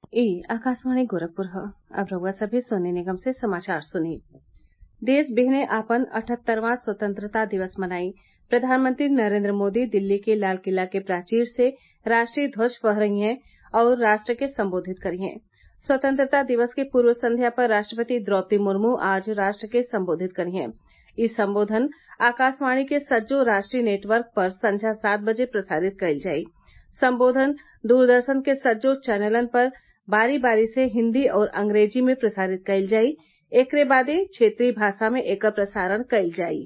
ई आकाशवाणी गोरखपुर ह अब रउआ सभे सोने निगम से समाचार सुनी देश बिहने आपन अठहत्तरवां स्वतंत्रता दिवस मनाई प्रधानमंत्री नरेंद्र मोदी दिल्ली के लाल किला के प्राचीर से राष्ट्रीय ध्वज फहरइहें और राष्ट्र के संबोधित करिहें स्वतंत्रता दिवस के पूर्व संध्या पर राष्ट्रपति द्रौपदी मुर्मू आज राष्ट्र के संबोधित करिहें इ संबोधन आकाशवाणी के सज्जो राष्ट्रीय नेटवर्क पर संझा सात बजे प्रसारित कइल जाई संबोधन दूरदर्शन के सज्जो चैनलन पर बारी बारी से हिन्दी और अंग्रेजी में प्रसारित कइल जाई एकरे बादे क्षेत्रीय भाषा में एकर प्रसारण कइल जाई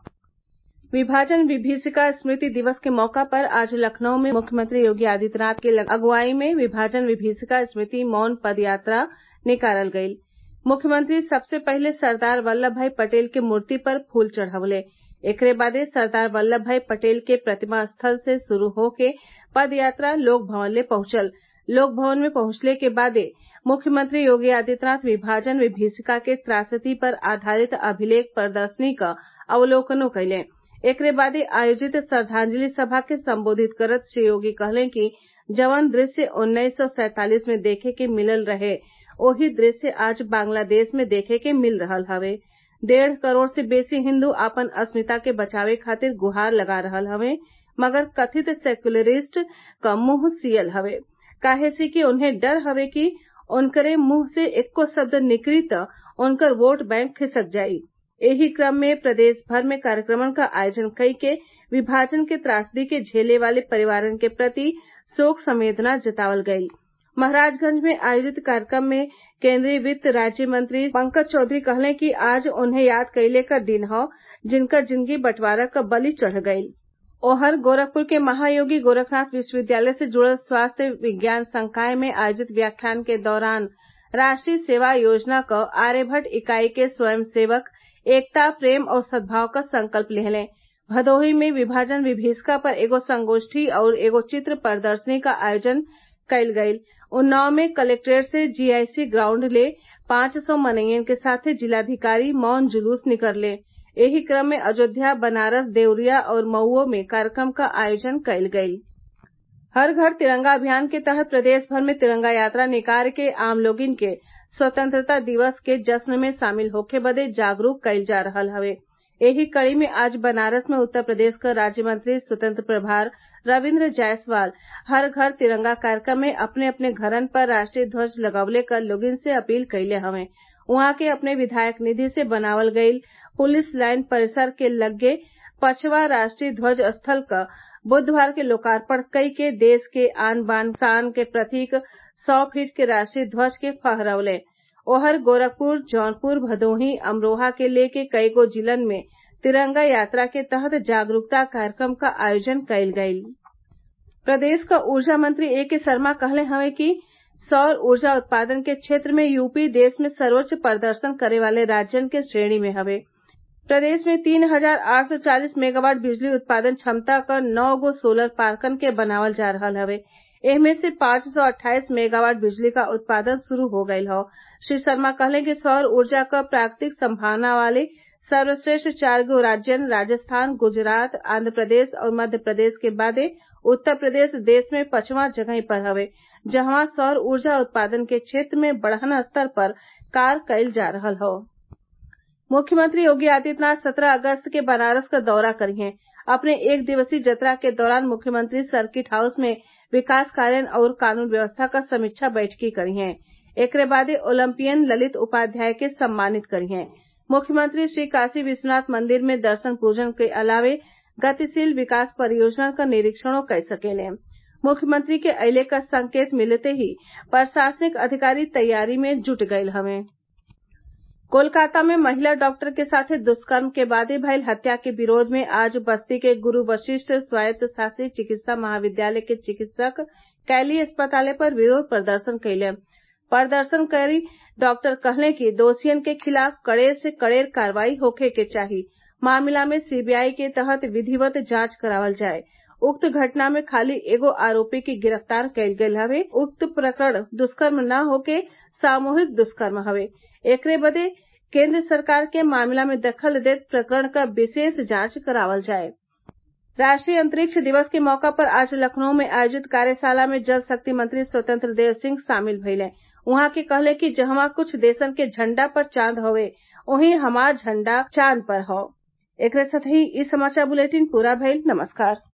विभाजन विभीषिका स्मृति दिवस के मौका पर आज लखनऊ में मुख्यमंत्री योगी आदित्यनाथ के अगुवाई में विभाजन विभीषिका स्मृति मौन पद यात्रा निकालल गयी मुख्यमंत्री सबसे पहिले सरदार वल्लभ भाई पटेल के मूर्ति पर फूल चढ़वले एकरे बादे सरदार वल्लभ भाई पटेल के प्रतिमा स्थल से शुरू होके पद यात्रा लोक भवन ले पहुंचल लोक भवन में पहुंचले के बादे मुख्यमंत्री योगी आदित्यनाथ विभाजन विभीषिका के त्रासदी पर आधारित अभिलेख प्रदर्शनी क अवलोकनो कइले एकरे बादे आयोजित श्रद्वांजलि सभा के संबोधित करत श्री योगी कहले कि जवन दृश्य उन्नीस सौ सैंतालीस में देखे के मिलल रहे ओही दृश्य आज बांग्लादेश में देखे के मिल रहल हवे डेढ़ करोड़ से बेसी हिन्दू आपन अस्मिता के बचावे खातिर गुहार लगा रहल हवे मगर कथित सेक्युलरिस्ट क मुंह सियल हवे काहे से कि उन्हें डर हवे कि उनकरे मुंह से एक्को शब्द निकली त उनकर वोट बैंक खिसक जाई एही क्रम में प्रदेश भर में कार्यक्रमन क आयोजन कई के विभाजन के त्रासदी के झेले वाले परिवारन के प्रति शोक संवेदना जतावल गयी महराजगंज में आयोजित कार्यक्रम में केंद्रीय वित्त राज्य मंत्री पंकज चौधरी कहले कि आज उन्हें याद कइले क दिन हौ जिनकर जिंदगी बंटवारा क बलि चढ़ गईल ओहर गोरखपुर के महायोगी गोरखनाथ विश्वविद्यालय से जुड़ल स्वास्थ्य विज्ञान संकाय में आयोजित व्याख्यान के दौरान राष्ट्रीय सेवा योजना क आर्यभट्ट इकाई के स्वयंसेवक एकता प्रेम और सद्भाव क संकल्प लिहले भदोही में विभाजन विभीषिका पर एगो संगोष्ठी और एगो चित्र प्रदर्शनी क आयोजन कइल गयी उन्नाव में कलेक्ट्रेट से जीआईसी ग्राउंड ले पांच सौ मनइयन के साथे जिलाधिकारी मौन जुलूस निकलले एही क्रम में अयोध्या बनारस देवरिया और मऊओ में कार्यक्रम क आयोजन कइल गयी हर घर तिरंगा अभियान के तहत प्रदेश भर में तिरंगा यात्रा निकाल के आम लोगिन के स्वतंत्रता दिवस के जश्न में शामिल होखे बदे जागरूक कइल जा रहल हवे एही कड़ी में आज बनारस में उत्तर प्रदेश क राज्य मंत्री स्वतंत्र प्रभार रविन्द्र जायसवाल हर घर तिरंगा कार्यक्रम में अपने अपने घरन पर राष्ट्रीय ध्वज लगवले क लोगिन से अपील कइले हवे उहाँ के अपने विधायक निधि से बनावल गयी पुलिस लाइन परिसर के लग्गे पचवां राष्ट्रीय ध्वज स्थल क बुधवार के लोकार्पण कई के देश के आन बान शान के प्रतीक सौ फीट के राष्ट्रीय ध्वज के फहरवले ओहर गोरखपुर जौनपुर भदोही अमरोहा के लेके कईगो जिलन में तिरंगा यात्रा के तहत जागरूकता कार्यक्रम क आयोजन कइल गयी प्रदेश क ऊर्जा मंत्री ए के शर्मा कहले हवे कि सौर ऊर्जा उत्पादन के क्षेत्र में यूपी देश में सर्वोच्च प्रदर्शन करे वाले राज्यन के श्रेणी में हवे प्रदेश में तीन हजार आठ सौ चालीस मेगावाट बिजली उत्पादन क्षमता क नौ गो सोलर पार्कन के बनावल जा रहल हवे एहमे से पांच सौ अट्ठाईस मेगावाट बिजली क उत्पादन शुरू हो गयल हौ श्री शर्मा कहले कि सौर ऊर्जा क प्राकृतिक संभावना वाले सर्वश्रेष्ठ चार गो राज्यन राजस्थान गुजरात आंध्र प्रदेश और मध्य प्रदेश के बादे उत्तर प्रदेश देश में पचवां जगही पर हवे जहवां सौर ऊर्जा उत्पादन के क्षेत्र में बड़हन स्तर पर कार्य कइल जा रहल हौ मुख्यमंत्री योगी आदित्यनाथ सत्रह अगस्त के बनारस क दौरा करिहें अपने एक दिवसीय जतरा के दौरान मुख्यमंत्री सर्किट हाउस में विकास कार्य और कानून व्यवस्था क समीक्षा बैठकी करिहें एकरे बादे ओलंपियन ललित उपाध्याय के सम्मानित करिहें मुख्यमंत्री श्री काशी विश्वनाथ मंदिर में दर्शन पूजन के अलावे गतिशील विकास परियोजना क निरीक्षणो कई सकेले मुख्यमंत्री के अइले क संकेत मिलते ही प्रशासनिक अधिकारी तैयारी में जुट गयल हवे कोलकाता में महिला डॉक्टर के साथे दुष्कर्म के बादे भइल हत्या के विरोध में आज बस्ती के गुरु वशिष्ठ स्वायत्त शासी चिकित्सा महाविद्यालय के चिकित्सक कैली अस्पताल पर विरोध प्रदर्शन कइले प्रदर्शनकारी डॉक्टर कहले कि दोषियन के खिलाफ कड़े से कड़ेर कार्रवाई होखे के चाही मामला में सीबीआई के तहत विधिवत जांच करावल जाये उक्त घटना में खाली एगो आरोपी के गिरफ्तार कइल गयल हवे उक्त प्रकरण दुष्कर्म न होके सामूहिक दुष्कर्म हवे एकरे बदे केंद्र सरकार के मामला में दखल देत प्रकरण क विशेष जांच करावल जाये राष्ट्रीय अंतरिक्ष दिवस के मौका पर आज लखनऊ में आयोजित कार्यशाला में जल शक्ति मंत्री स्वतंत्र देव सिंह शामिल भइले उहाँ के कहले कि जहवा कुछ देशन के झंडा पर चांद हउवे ओही हमार झंडा चांद पर हौ एकरे साथही इ समाचार बुलेटिन पूरा भइल नमस्कार